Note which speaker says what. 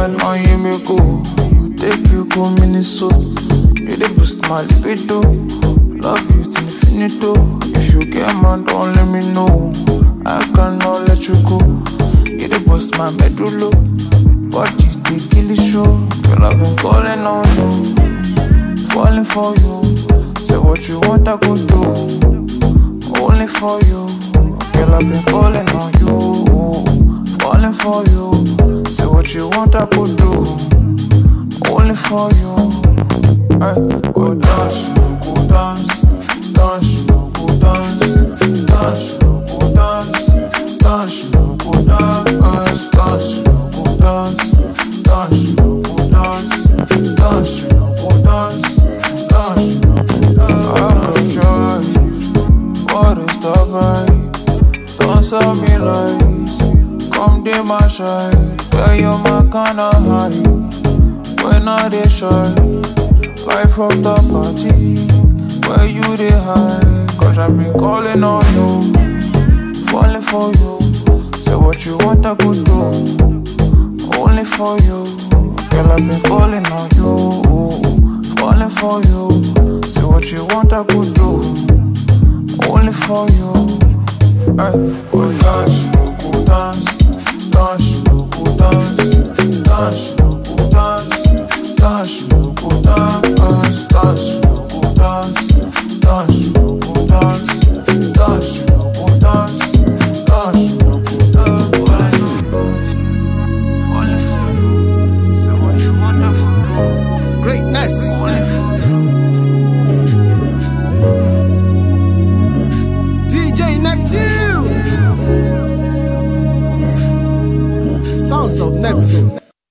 Speaker 1: girl on you me go. Take you go Minnesota. You dey boost my libido. Love you till infinito. If you get mad, don't let me know. I cannot let you go. You dey boost my medulla. Body dey kill the show. Girl, I've been calling on you, falling for you. Say what you want, I go do. Only for you. Girl, I've been calling on you, falling for you. Say what you want, I could do. Only for you. Hey, go dance, no go dance, dance, no go dance, dance, no go dance, dance, no go dance, dance, no go dance, dance, no go dance, dance, no go dance, dance, no go dance. I got joy. What is the vibe? Don't sell me lies. Come dey my side. Where you my kinda high. When I dey shy. Life from the party. Where you dey hide. Cause I've been calling on you. Falling for you. Say what you want, I could do. Only for you. Girl, I've been calling on you. Falling for you. Say what you want, I could do only for you. Hey, go dance, no go dance, dance, no go dance, dance, no go dance, dance, no go dance, dance, no go dance, dance, no go dance, dance, no go dance, dance, no go dance. Only for you. Say what you want, I for
Speaker 2: Greatness.
Speaker 1: Only for
Speaker 2: DJ Neptune. Sounds of Neptune.